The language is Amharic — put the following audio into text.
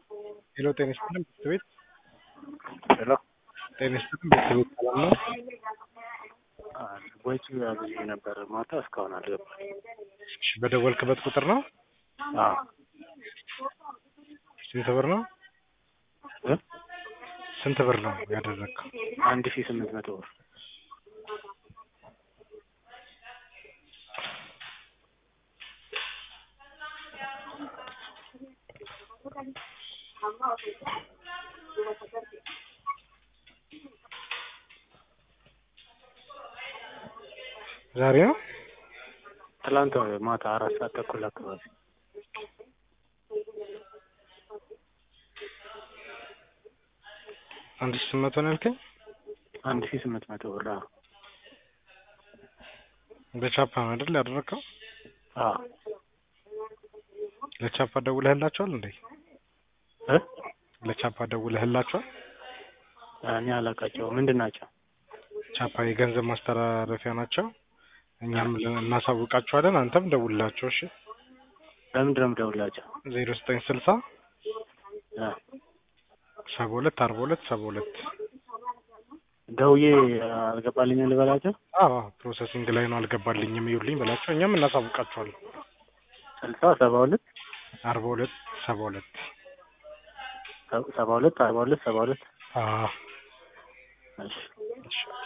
ሄሎ ጤና ይስጥልን ብርድ ቤት ሄሎ ጤና ይስጥልን ብርድ ቤት ሰላም ነው? ወጪ አብዤ ነበር ማታ እስካሁን አልገባም። እሺ በደወልክበት ቁጥር ነው? አዎ ስንት ብር ነው? እ ስንት ብር ነው ያደረግከው? አንድ ሺህ ስምንት መቶ ብር ዛሬ ነው? ትላንት ማታ አራት ሰዓት ተኩል አካባቢ አንድ ሺህ ስምንት መቶ ነው ያልከኝ? አንድ ሺህ ስምንት መቶ ብር አዎ በቻፓ ነው አይደል ያደረግከው? አዎ ለቻፓ ደውለህላቸዋል እንዴ? እ ለቻፓ ደውለህላቸዋል? እኔ አላውቃቸውም ምንድን ናቸው? ቻፓ የገንዘብ ማስተላለፊያ ናቸው። እኛም እናሳውቃቸዋለን። አንተም ደውልላቸው እሺ። ለምንድን ነው የምደውልላቸው? ዜሮ ዘጠኝ ስልሳ እ ሰባ ሁለት አርባ ሁለት ሰባ ሁለት ደውዬ አልገባልኝም ልበላቸው? አዎ ፕሮሰሲንግ ላይ ነው አልገባልኝም ይሉኝ በላቸው። እኛም እናሳውቃቸዋለን። ስልሳ ሰባ ሁለት አርባ ሁለት ሰባ ሁለት ሰባ ሁለት አርባ ሁለት ሰባ ሁለት አዎ እሺ እሺ